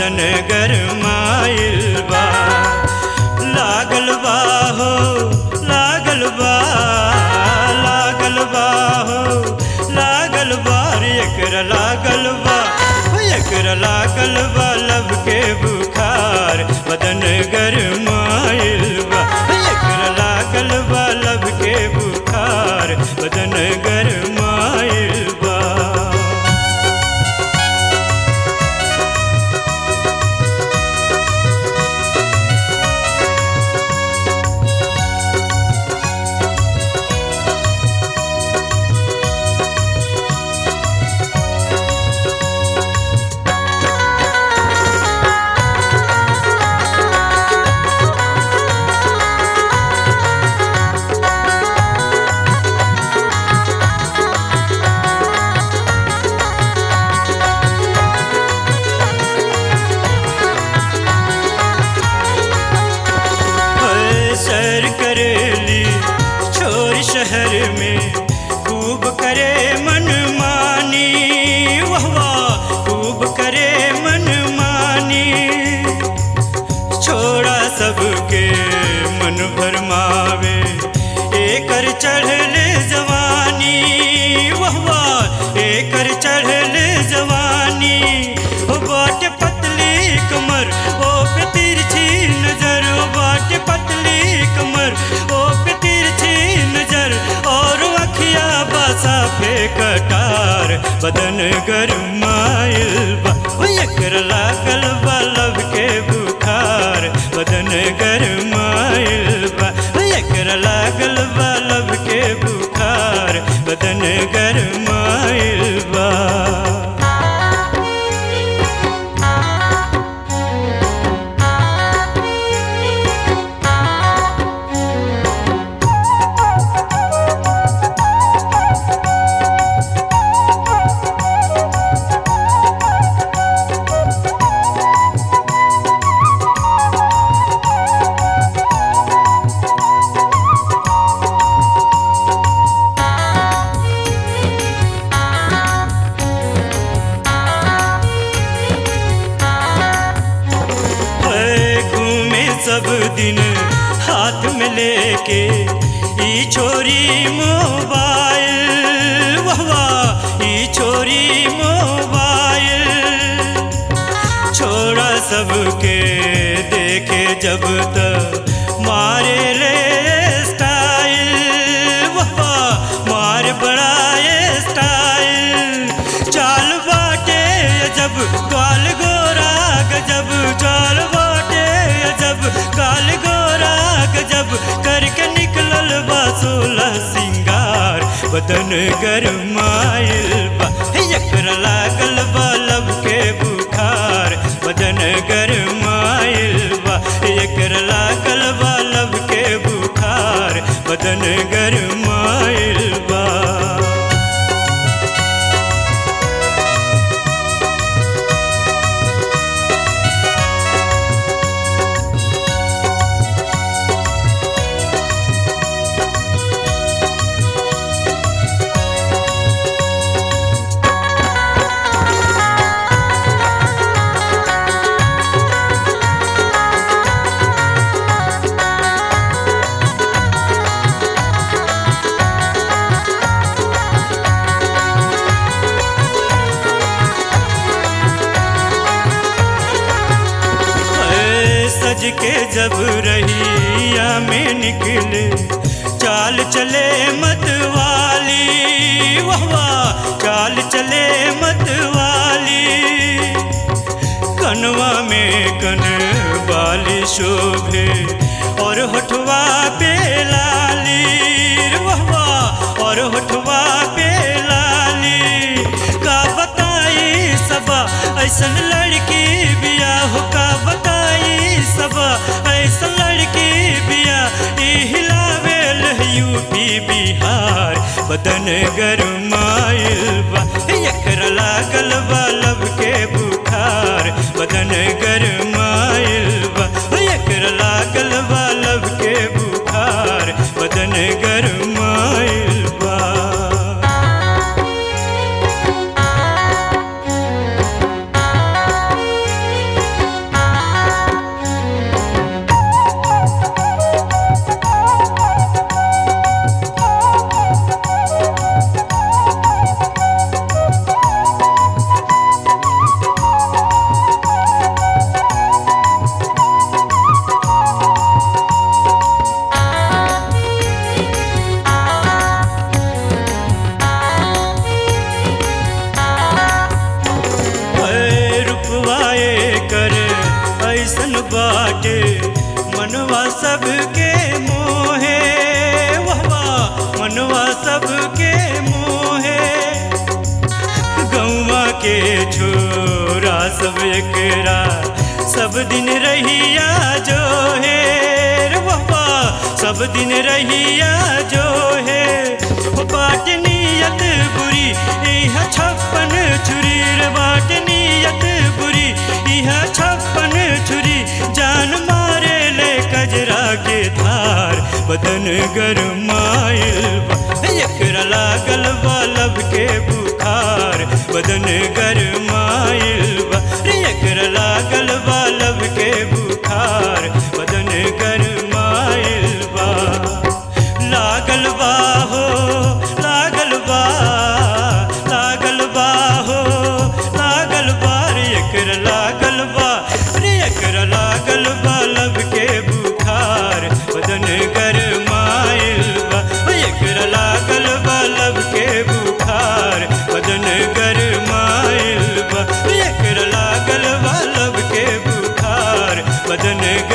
बदन गरमाइल बा लागल बा हो लागल बा लागल बा हो लागल बा रे एकरा लागल बा हो एकरा लागल बा लब के बुखार बदन गरमाइल बा हो एकरा लागल बा लब के बुखार बदन गरमाइल बा ओए सैर करेली छोर शहर में खूब करे मन मानी वाह वाह खूब करे मन मानी छोड़ा सबके मन भरमावे एकर चढ़ल जवानी वाह वाह एकर चढ़ल जवानी हो बाट पतली कमर ओ पे तिरछी नजर ओ बाट पतली कमर ओ पे तिरछी नजर और अखिया बासा पे कटार बदन गरमाइल बा ओ एकर लागल बा लब के बुखार बदन गरमाइल बा ओ एकर लागल बा लब के बुखार बदन गरमाइल बा है घूमे सब दिन हाथ में लेके ई छोरी मोबाइल वाह वाह ई छोरी मोबाइल छोड़ा सबके देखे जब तक मारे ले स्टाइल वाह वाह मार बड़ा स्टाइल चाल बाटे जब काल गोरा गजब चाल बाटे जब काल गोरा गजब करके निकलल बा सोलह सिंगार बदन गरमाइल बा हे एकरा लागल बा लब के बुखार बदन गरमाइल बा हे एकरा लागल बा लब के बुखार बदन गरमाइल बा ऐ सज के जब रहिया में निकले चाल चले मत वाली वाह वाह चाल चले मत वाली कनवा में कन बाली शोभे और होठवा पे लाली वाह वाह और होठवा पे लाली का बताई सबा ऐसन लड़की बिया हो का बताई सबा ऐसन लड़की बिया ई हिलावेल यूपी बिहार बदन गरमाइल बा एकरा लागल बा लब के बुखार बदन गरमाइल बा एकरा लागल बा लब के बुखार बदन गरमाइल बा कैसन बाटे मनवा सबके मोहे वाह मनवा सबके मोहे गौवा के छोरा सब एकरा सब दिन रहिया जो है रे बाबा सब दिन रहिया जो है वो बाट नियत बुरी इह छप्पन छुरी रे बाट नियत बुरी इह छप्पन छुरी जान मारे ले कजरा के धार बदन गरमाइल बा एकरा लागल बा लब के बुखार बदन गरमाइल बा रे एकरा लागल बा लब के बुखार बदन गरमाइल बा लागल बा हो लागल बा लागल बा हो लागल बा रे एकरा लागल बा रे एकरा लागल बा लब के बुखार बदन गरमाइल बा ओ एकरा लागल बा लब के बुखार बदन गरमाइल बा ओ एकरा लागल बा लब के बुखार बदन